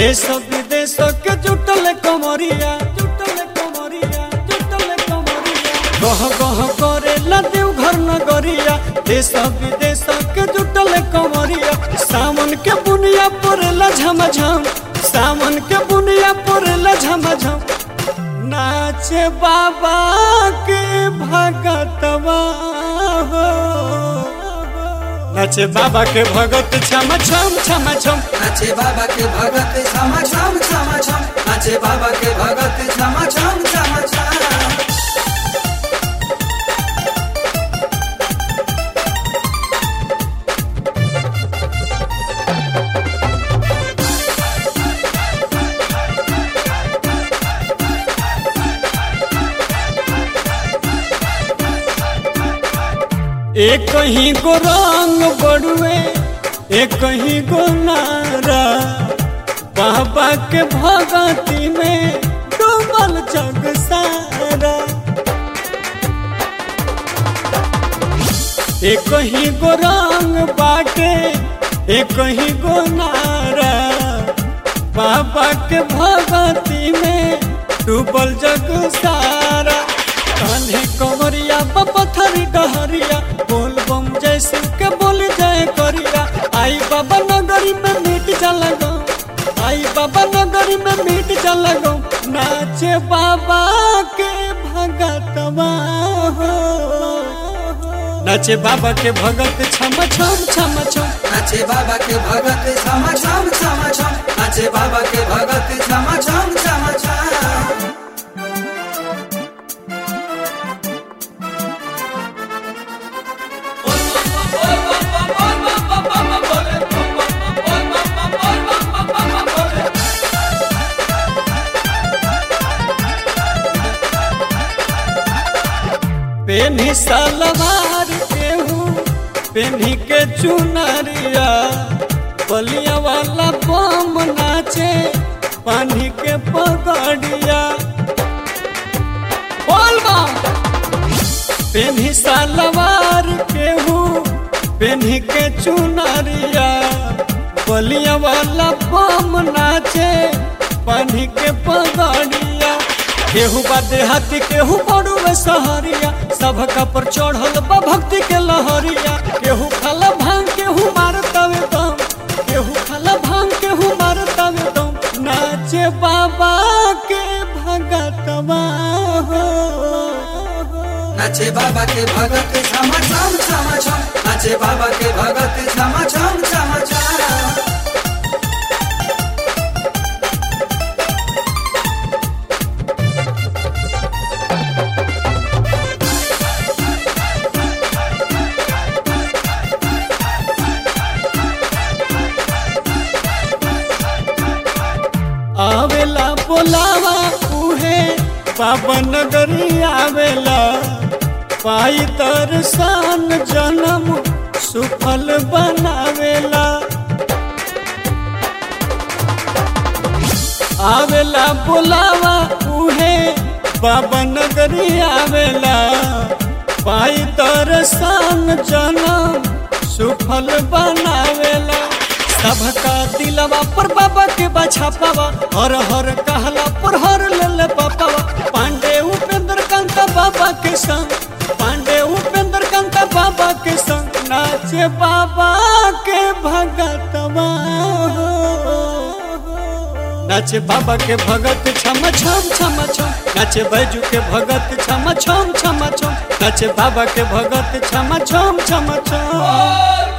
देश विदेश के जुटल कमरिया जुटल कमरिया जुटल कमरिया गह गह करे ला देव घर नगरिया देश विदेश के जुटल कमरिया सावन के बुनिया पड़ेला झमझम सावन के बुनिया पड़ेला झमझम नाचे बाबा के भगतवा हो नाचे बाबा के भगत छम छम छम छम नाचे बाबा के भगत क्षमा छम क्षमा छम नाचे बाबा के भगत क्षमा छम क्षमा छम एक ही गो रंग बड़ुए एक ही गो नारा बाबा के भगती में डूबल जग सारा एक ही गो रंग बाटे एक ही गो नारा बाबा के भगती में डूबल जग सारा कान्हे कमरिया पथरी डहरिया बोल बम जय शिव के बोल जय करिया आई बाबा नगरी में मीट जलगो आई बाबा नगरी में मीट जलगो नाचे बाबा के भगतवा हो नाचे बाबा के भगत छम छम छम छम नाचे बाबा के भगत क्षमा छम क्षमा छम नाचे बाबा के भगत क्षमा छम क्षमा छम पेन्ही सलवार केहू पेन्ही के चुनरिया बलिया वाला बम नाचे पानी के पगड़िया बोल बम पेन्ही सलवार केहू पेन्ही के चुनरिया बलिया वाला बम नाचे पानी के पगड़िया केहू बा देहाती केहू बड़ू में सहरिया सब पर चढ़ल बा भक्ति के लहरिया केहू खाला भांग केहू मारतावे दम केहू खाला भांग केहू मारतावे दम नाचे बाबा के भगतवा हो नाचे बाबा के भगत क्षमा छम क्षमा छम नाचे बाबा के भगत क्षमा छम क्षमा छम आवेला बोलावा उहे बाबा नगरी आवेला पाई दर्शन जन्म सुफल बनावेला आवेला बोलावा उहे बाबा नगरी आवेला पाई दर्शन जन्म सुफल बनावेला सबका दिलवा पर बाबा के बछा पावा हर हर कहला पर हर लल पापावा पांडे उपेंद्र कांत बाबा के संग पांडे उपेंद्र कांत बाबा के संग नाचे बाबा के भगतवा हो। नाचे बाबा के भगत छम छम छम छम नाचे बैजू के भगत छम छम छम छम नाचे बाबा के भगत छम छम छम छम